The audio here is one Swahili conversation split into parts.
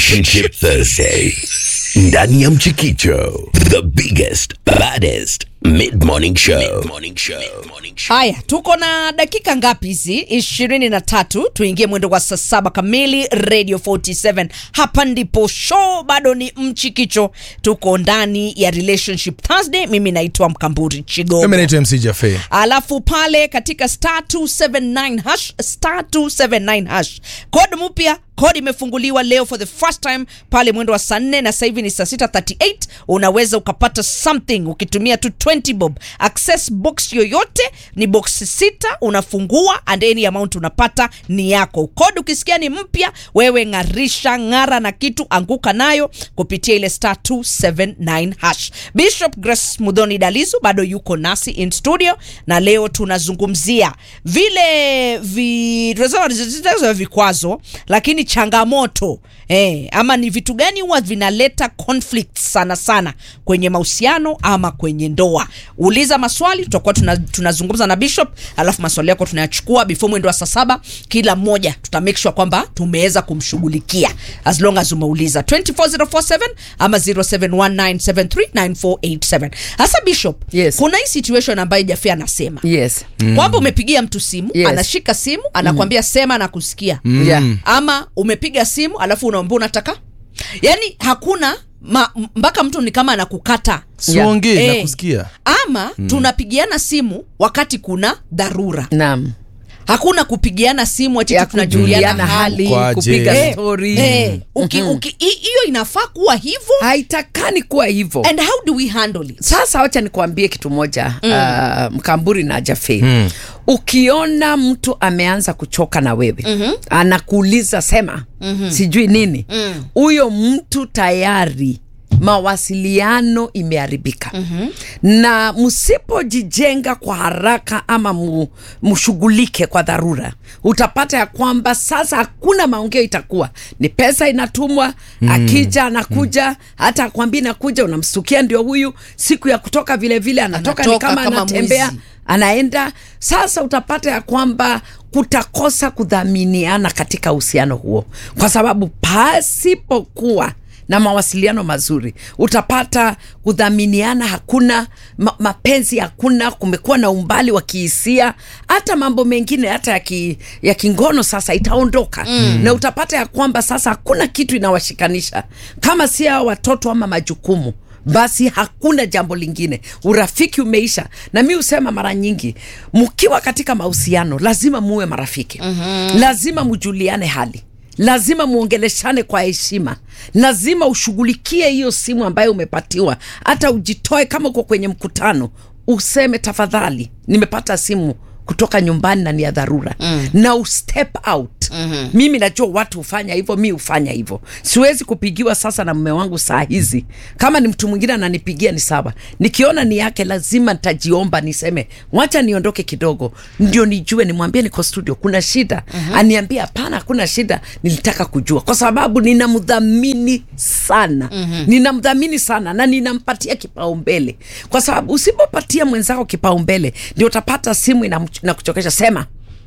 Relationship Thursday. Ndani ya Mchikicho, the biggest, baddest mid-morning show. Mid-morning show. Mid-morning show. Haya, tuko na dakika ngapi hizi? ishirini na tatu. Tuingie mwendo wa saa saba kamili, Radio 47. Hapa ndipo show bado ni mchikicho, tuko ndani ya Relationship Thursday. Mimi naitwa Mkamburi Chigogo. Mimi naitwa MC Jaffe. alafu pale katika star 279 hash star 279 hash kod mpya kodi imefunguliwa leo for the first time pale mwendo wa saa nne na sasa hivi ni saa 638 unaweza ukapata something ukitumia tu 20 bob access box yoyote ni box sita unafungua and any amount unapata ni yako kodi ukisikia ni mpya wewe ng'arisha ng'ara na kitu anguka nayo kupitia ile star 279 hash bishop grace mudhoni dalizu bado yuko nasi in studio na leo tunazungumzia vile vi, tunasema tunasema vikwazo lakini changamoto eh, ama ni vitu gani huwa vinaleta conflict sana sana kwenye mahusiano ama kwenye ndoa uliza maswali tutakuwa tuna, tunazungumza na bishop alafu maswali yako tunayachukua before mwendo wa saa saba kila mmoja tuta make sure kwamba tumeweza kumshughulikia as long as umeuliza 24047 ama 0719739487 hasa bishop Yes. kuna hii situation ambayo jafi anasema yes kwamba umepigia mtu simu Yes. anashika simu anakwambia sema na kusikia yeah. ama umepiga simu alafu unaambia unataka yani hakuna ma, mpaka mtu ni kama anakukata Siongee Eh. na kusikia. ama tunapigiana simu wakati kuna dharura naam hakuna kupigiana simu ati ya tu tunajuliana kujuliana hali hali Kwaje? kupiga Eh, stori eh, uki- uki- hi- hiyo inafaa kuwa hivyo haitakani kuwa hivyo and how do we handle it sasa wacha nikuambie kitu moja mm. uh, mkamburi na jafe mm. ukiona mtu ameanza kuchoka na wewe mm-hmm. anakuuliza sema mm-hmm. sijui nini huyo mm. mtu tayari mawasiliano imeharibika mm-hmm. na msipojijenga kwa haraka ama mu, mshughulike kwa dharura utapata ya kwamba sasa hakuna maongeo itakuwa ni pesa inatumwa mm. akija anakuja mm. hata akwambia nakuja unamstukia ndio huyu siku ya kutoka vile vile anatoka, Anatoka ni kama, kama anatembea mwizi. anaenda sasa utapata ya kwamba kutakosa kudhaminiana katika uhusiano huo kwa sababu pasipokuwa na mawasiliano mazuri utapata kudhaminiana hakuna ma, mapenzi hakuna kumekuwa na umbali wa kihisia hata mambo mengine hata ya, ki, ya kingono sasa itaondoka mm. na utapata ya kwamba sasa hakuna kitu inawashikanisha kama si hao watoto ama majukumu basi hakuna jambo lingine urafiki umeisha na mi husema mara nyingi mkiwa katika mahusiano lazima muwe marafiki mm-hmm. lazima mjuliane hali lazima muongeleshane kwa heshima lazima ushughulikie hiyo simu ambayo umepatiwa hata ujitoe kama uko kwenye mkutano useme tafadhali nimepata simu kutoka nyumbani na ni ya dharura mm. na ustep out mm-hmm. mimi najua watu hufanya hivyo mi hufanya hivyo siwezi kupigiwa sasa na mme wangu saa hizi kama ni mtu mwingine ananipigia ni sawa nikiona ni yake lazima nitajiomba niseme wacha niondoke kidogo ndio nijue nimwambie niko studio kuna shida mm-hmm. aniambie hapana hakuna shida nilitaka kujua kwa sababu ninamdhamini sana mm-hmm. ninamdhamini sana na ninampatia kipaumbele kwa sababu usipopatia mwenzako kipaumbele ndio utapata simu inam- inakuchokesha sema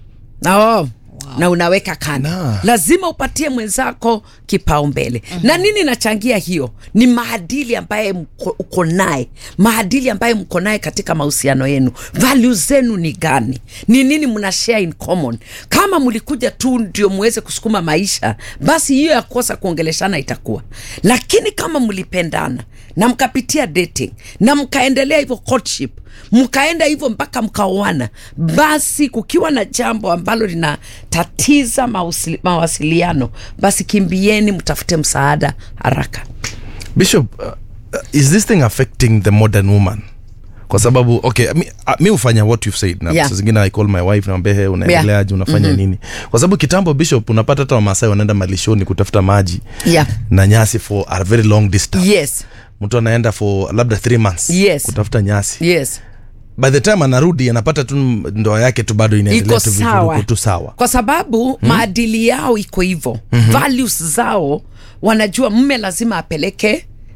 na oh, na unaweka kando Na. lazima upatie mwenzako kipaumbele mm-hmm. na nini nachangia hiyo ni maadili ambaye mko- uko naye maadili ambaye mko naye katika mahusiano yenu value zenu ni gani ni nini mna share in common kama mlikuja tu ndio muweze kusukuma maisha basi hiyo ya kosa kuongeleshana itakuwa lakini kama mlipendana na mkapitia dating na mkaendelea hivyo courtship mkaenda hivyo mpaka mkaoana basi kukiwa na jambo ambalo linatatiza mausili- mawasiliano basi kimbieni mtafute msaada haraka Bishop, uh, uh, is this thing affecting the modern woman? Kwa sababu okay, mi, uh, mi hufanya what you've said na Yeah. saa zingine I call my wife naambia he unaendeleaje unafanya Mhm. nini? Kwa sababu kitambo Bishop unapata hata Wamasai wanaenda malishoni kutafuta maji yeah. na nyasi for a very long distance. yes Mtu anaenda for labda three months Yes. kutafuta nyasi. yes By the time anarudi anapata tu ndoa yake tu bado inaendelea iko tu sawa vivurugu tu sawa. kwa sababu hmm? maadili yao iko hivyo mm-hmm. values zao wanajua mme lazima apeleke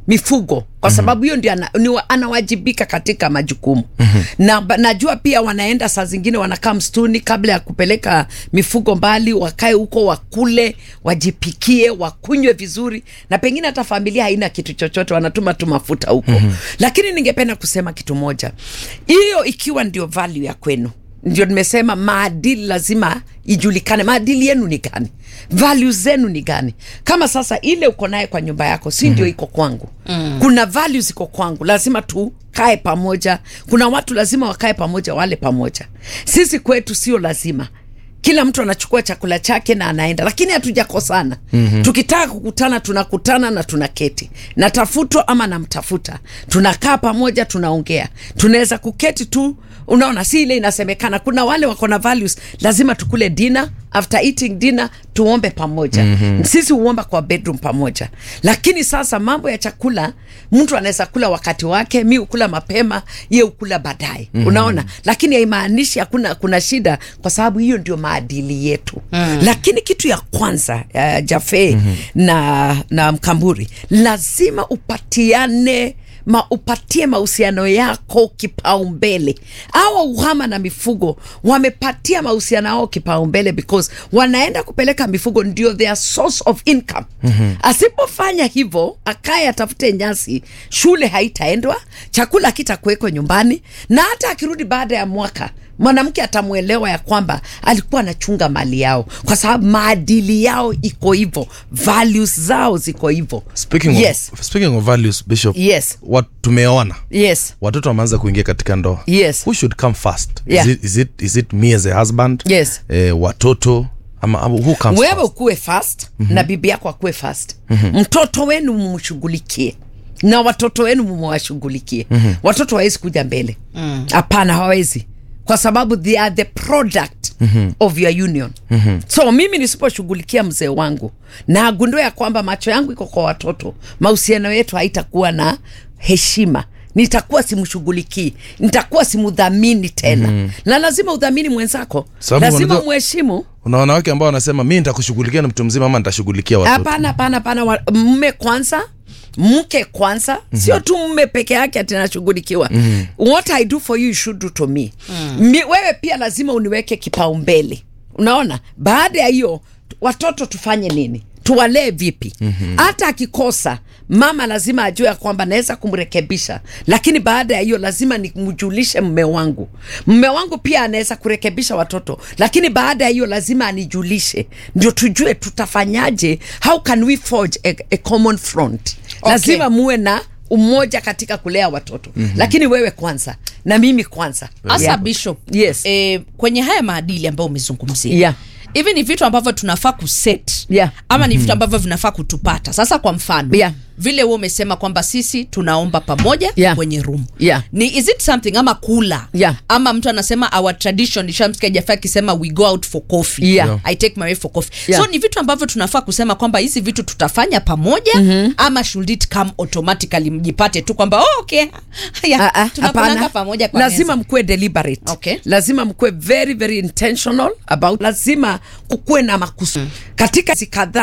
mifugo kwa sababu hiyo ndio ana, ni wa- anawajibika katika majukumu na ba- najua pia wanaenda saa zingine wanakaa msituni kabla ya kupeleka mifugo mbali wakae huko wakule wajipikie wakunywe vizuri na pengine hata familia haina kitu chochote wanatuma tu mafuta huko lakini ningependa kusema kitu moja hiyo ikiwa ndio value ya kwenu ndio nimesema maadili lazima ijulikane maadili yenu ni gani values zenu ni gani kama sasa ile uko naye kwa nyumba yako si ndio iko kwangu mm. kuna values iko kwangu lazima tukae pamoja kuna watu lazima wakae pamoja wale pamoja sisi kwetu sio lazima kila mtu anachukua chakula chake na anaenda lakini hatujakosana mm-hmm. tukitaka kukutana tunakutana na tunaketi natafutwa ama namtafuta tunakaa pamoja tunaongea tunaweza kuketi tu unaona si ile inasemekana kuna wale wako na values lazima tukule dinner after eating dinner tuombe pamoja mm-hmm. sisi huomba kwa bedroom pamoja lakini sasa mambo ya chakula mtu anaweza kula wakati wake mi ukula mapema ye ukula baadaye mm-hmm. unaona lakini haimaanishi hakuna kuna shida kwa sababu hiyo ndio maadili yetu mm. lakini kitu ya kwanza uh, jafe mm-hmm. na, na mkamburi lazima upatiane ma upatie mahusiano yako kipaumbele awa uhama na mifugo wamepatia mahusiano yao kipaumbele because wanaenda kupeleka mifugo ndio their source of income mm-hmm. asipofanya hivyo akaye atafute nyasi shule haitaendwa chakula hakitakuwekwa nyumbani na hata akirudi baada ya mwaka mwanamke atamwelewa ya kwamba alikuwa anachunga mali yao kwa sababu maadili yao iko hivyo values zao ziko hivyo speaking, yes. of, speaking of values bishop Yes. what tumeona yes watoto wameanza kuingia katika ndoa Yes. who should come first Yeah. is, it, is, it, is it me as a husband Yes. eh, watoto ama, ama who comes wewe first? ukuwe fast mm-hmm. na bibi yako akuwe fast mm-hmm. mtoto wenu mumshughulikie na watoto wenu mumewashughulikie mm-hmm. watoto hawawezi kuja mbele hapana mm. hawawezi kwa sababu they are the product mm-hmm. of your union mm-hmm. so mimi nisiposhughulikia mzee wangu na agundua ya kwamba macho yangu iko kwa watoto mahusiano yetu haitakuwa na heshima nitakuwa simshughulikii nitakuwa simudhamini tena mm-hmm. na lazima udhamini mwenzako Sababu lazima unajua- mheshimu una wanawake ambao wanasema mi nitakushughulikia na mtu mzima ama nitashughulikia watoto hapana hapana hapana wa- mme kwanza mke kwanza mm-hmm. sio tu mme peke yake atinashughulikiwa mm-hmm. what i do for you you should do to me mm. Mi, wewe pia lazima uniweke kipaumbele unaona baada ya hiyo watoto tufanye nini tuwalee vipi hata mm-hmm. akikosa mama lazima ajue ya kwamba naweza kumrekebisha lakini baada ya hiyo lazima nimjulishe mme wangu mme wangu pia anaweza kurekebisha watoto lakini baada ya hiyo lazima anijulishe ndio tujue tutafanyaje how can we forge a, a common front Okay. lazima muwe na umoja katika kulea watoto mm-hmm. lakini wewe kwanza na mimi kwanza hasa Yeah. bishop Yes. eh, kwenye haya maadili ambayo umezungumzia Yeah. hivi ni vitu ambavyo tunafaa kuset Yeah. ama ni vitu ambavyo vinafaa kutupata sasa kwa mfano Yeah. vile huo umesema kwamba sisi tunaomba pamoja Yeah. kwenye room Yeah. ni is it something ama kula Yeah. ama mtu anasema our tradition nishamsikia jafa akisema we go out for coffee Yeah. Yeah. i take my way for coffee Yeah. so ni vitu ambavyo tunafaa kusema kwamba hizi vitu tutafanya pamoja mm-hmm. ama should it come automatically mjipate tu kwamba oh, okay haya Ah, ah, tunakulanga hapana. pamoja kwa lazima meza. mkuwe deliberate Okay. lazima mkuwe very very intentional about lazima kukuwe na makusudi katika hizi kadhaa